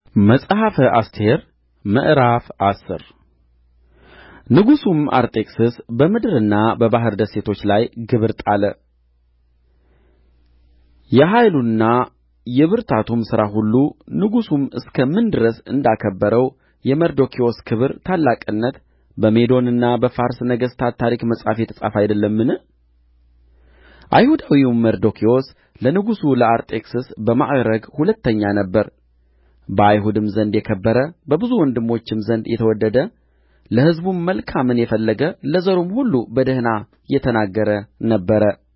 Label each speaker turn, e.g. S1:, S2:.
S1: መጽሐፈ አስቴር ምዕራፍ አስር ንጉሡም አርጤክስስ በምድርና በባሕር ደሴቶች ላይ ግብር ጣለ የኃይሉና የብርታቱም ሥራ ሁሉ ንጉሡም እስከ ምን ድረስ እንዳከበረው የመርዶክዮስ ክብር ታላቅነት በሜዶንና በፋርስ ነገሥታት ታሪክ መጽሐፍ የተጻፈ አይደለምን አይሁዳዊውም መርዶክዮስ ለንጉሡ ለአርጤክስስ በማዕርግ ሁለተኛ ነበረ በአይሁድም ዘንድ የከበረ በብዙ ወንድሞችም ዘንድ የተወደደ ለሕዝቡም መልካምን የፈለገ ለዘሩም ሁሉ በደኅና የተናገረ ነበረ